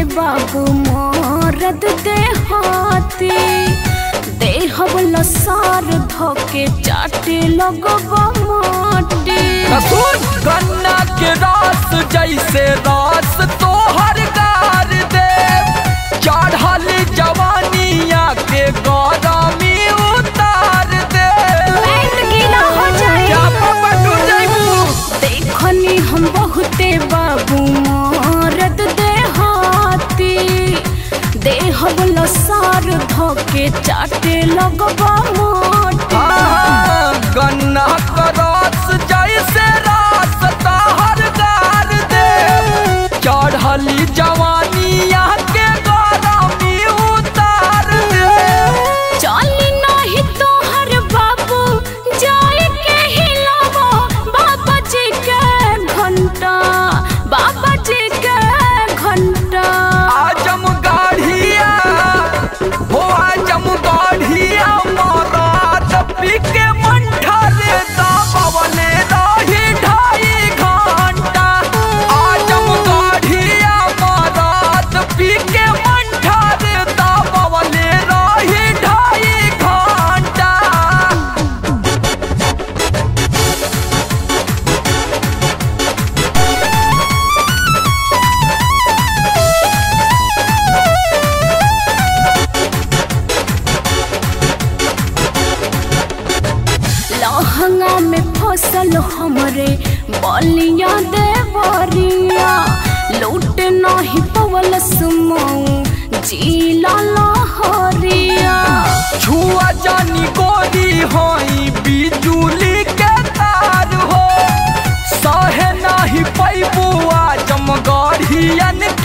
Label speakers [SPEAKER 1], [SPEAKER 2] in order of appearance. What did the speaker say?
[SPEAKER 1] बाबू मोरद देहाती देहब लसार धोके चाटे लगब माटी
[SPEAKER 2] कसूर गन्ना के रस जैसे रस तोहर गार दे चढ़ल जवानिया के गरमी उतार दे
[SPEAKER 1] पेट गीला हो जाए
[SPEAKER 2] क्या पापा तू जैबू
[SPEAKER 1] देखनी हम बहुते बाबू मोरद देहाती देहब लसार धोके चाटे लगब माटी
[SPEAKER 2] हाँ, गन्ना का रस जैसे रस तोहर गार दे चढ़ल जवानिया के गरमी उतार दे
[SPEAKER 1] चली नहीं तोहर बाबू जाए के हिलावो बाबा जी के घंटा बाबा जी के घंटा
[SPEAKER 2] आजम गाढ़िया हो आजम गाढ़िया मरात पीके मंठा रे दाबवले रही ढाई घंटा आजम गाढ़िया मरात पीके मंठा रे दाबवले रही ढाई घंटा
[SPEAKER 1] लहंगा में फसल हमरे बलिया देवरिया लूट नहीं पवल सुमऊ जीला लहरिया
[SPEAKER 2] छुआ जानी गोरी होई बिजुली के तार हो सहे नाही पैबू आजम गढ़ियन